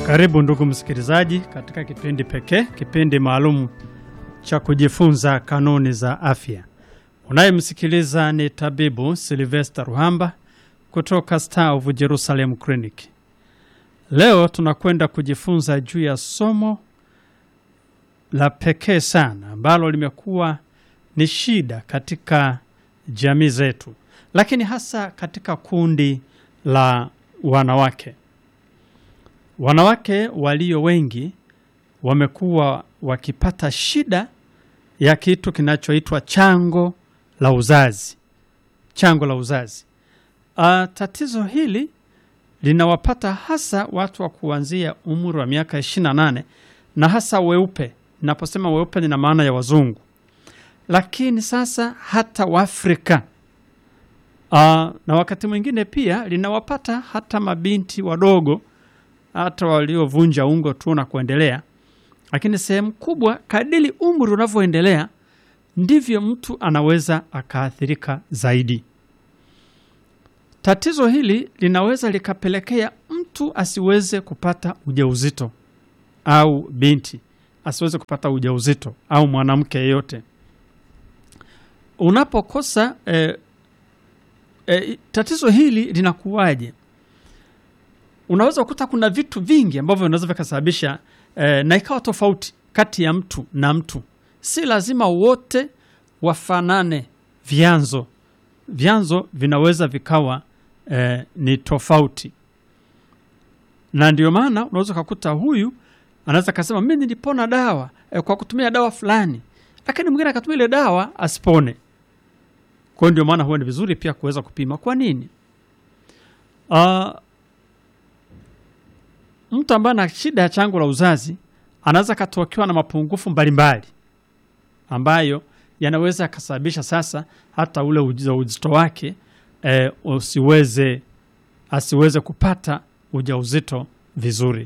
Karibu ndugu msikilizaji, katika kipindi pekee, kipindi maalum cha kujifunza kanuni za afya. Unayemsikiliza ni tabibu Silvester Ruhamba kutoka Star of Jerusalem Clinic. Leo tunakwenda kujifunza juu ya somo la pekee sana ambalo limekuwa ni shida katika jamii zetu, lakini hasa katika kundi la wanawake. Wanawake walio wengi wamekuwa wakipata shida ya kitu kinachoitwa chango la uzazi. Chango la uzazi. Uh, tatizo hili linawapata hasa watu wa kuanzia umri wa miaka 28 na hasa weupe. Naposema weupe nina maana ya wazungu, lakini sasa hata Waafrika uh, na wakati mwingine pia linawapata hata mabinti wadogo hata waliovunja ungo tu na kuendelea. Lakini sehemu kubwa, kadiri umri unavyoendelea, ndivyo mtu anaweza akaathirika zaidi. Tatizo hili linaweza likapelekea mtu asiweze kupata ujauzito au binti asiweze kupata ujauzito au mwanamke yeyote. Unapokosa eh, eh, tatizo hili linakuwaje? Unaweza kukuta kuna vitu vingi ambavyo vinaweza vikasababisha eh, na ikawa tofauti kati ya mtu na mtu. Si lazima wote wafanane vyanzo, vyanzo vinaweza vikawa eh, ni tofauti, na ndio maana unaweza ukakuta huyu anaweza kasema mimi nilipona dawa eh, kwa kutumia dawa fulani, lakini mwingine akatumia ile dawa asipone. Kwa hiyo ndio maana huwa ni vizuri pia kuweza kupima. Kwa nini? uh, mtu ambaye ana shida ya chango la uzazi anaweza katokewa na mapungufu mbalimbali ambayo yanaweza yakasababisha sasa hata ule ujauzito wake e, usiweze asiweze kupata ujauzito vizuri.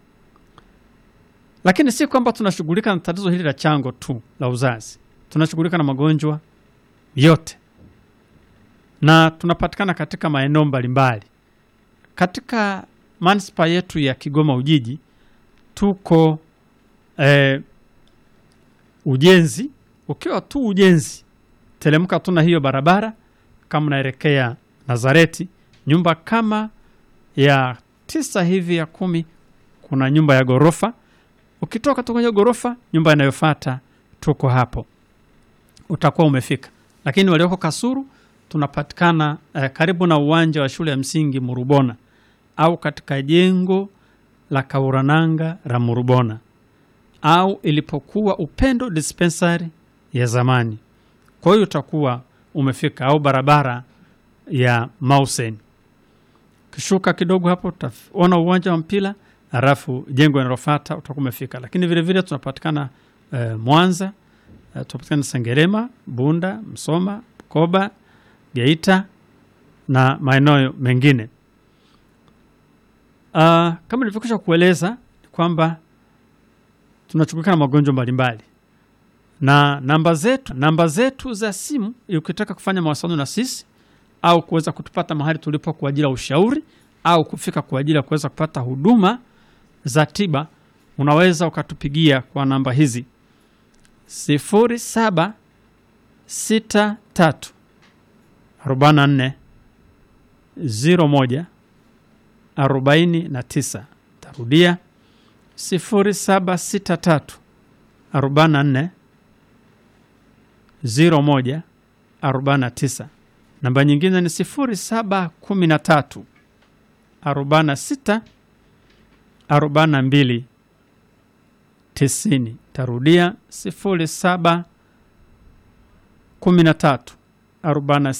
Lakini si kwamba tunashughulika na tatizo hili la chango tu la uzazi, tunashughulika na magonjwa yote na tunapatikana katika maeneo mbalimbali katika manispaa yetu ya Kigoma Ujiji tuko eh, ujenzi. Ukiwa tu ujenzi, telemka tu na hiyo barabara, kama unaelekea Nazareti, nyumba kama ya tisa hivi ya kumi, kuna nyumba ya ghorofa. Ukitoka tu kwenye ghorofa, nyumba inayofuata tuko hapo, utakuwa umefika. Lakini walioko Kasuru tunapatikana eh, karibu na uwanja wa shule ya msingi Murubona au katika jengo la Kaurananga la Murubona au ilipokuwa Upendo dispensary ya zamani. Kwa hiyo utakuwa umefika, au barabara ya Mausen. Kishuka kidogo hapo utaona uwanja wa mpira, halafu jengo linalofuata utakuwa umefika. Lakini vile vile tunapatikana eh, Mwanza eh, tunapatikana Sengerema, Bunda, Msoma, Koba, Geita na maeneo mengine. Uh, kama nilivyokwisha kueleza kwamba tunashughulika na magonjwa mbalimbali na namba zetu namba zetu za simu, ukitaka kufanya mawasiliano na sisi au kuweza kutupata mahali tulipo kwa ajili ya ushauri au kufika kwa ajili ya kuweza kupata huduma za tiba, unaweza ukatupigia kwa namba hizi sifuri saba sita tatu arobaini na nne ziro moja arobaini na tisa. Tarudia sifuri saba sita tatu arobaini na nne ziro moja arobaini na tisa. Namba nyingine ni sifuri saba kumi na tatu arobaini na sita arobaini na mbili tisini. Tarudia sifuri saba kumi na tatu arobaini